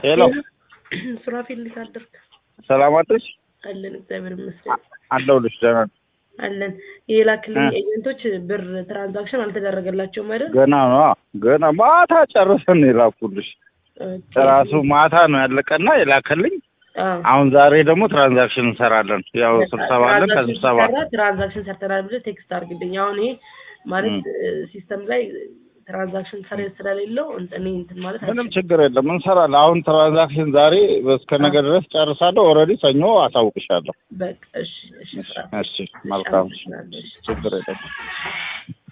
ሄሎ ሱራፊል እንዴት አደርክ? ሰላም አደርሽ? አለን እግዚአብሔር ይመስገን አለሁልሽ። ደህና ነኝ። አለን። የላክልኝ እ። ኤጀንቶች ብር ትራንዛክሽን አልተደረገላቸውም አይደል? ገና ነው ገና ማታ ጨርሰን ነው የላኩልሽ። ኦኬ። ራሱ ማታ ነው ያለቀና የላከልኝ። አዎ። አሁን ዛሬ ደግሞ ትራንዛክሽን እንሰራለን። ያው ስብሰባ አለን። ትራንዛክሽን ከስብሰባ ሲሰራ ትራንዛክሽን ሰርተናል ብለህ ቴክስት አድርግልኝ። አሁን ይሄ ማለት ሲስተም ላይ ትራንዛክሽን ሰር ስለሌለው እኔ እንትን ማለት ምንም ችግር የለም እንሰራለን። አሁን ትራንዛክሽን ዛሬ እስከ ነገ ድረስ ጨርሳለሁ። ኦልሬዲ ሰኞ አሳውቅሻለሁ። በቃ እሺ፣ እሺ፣ ስራ እሺ መልካም አመሰግናለሁ። እሺ። ችግር የለም።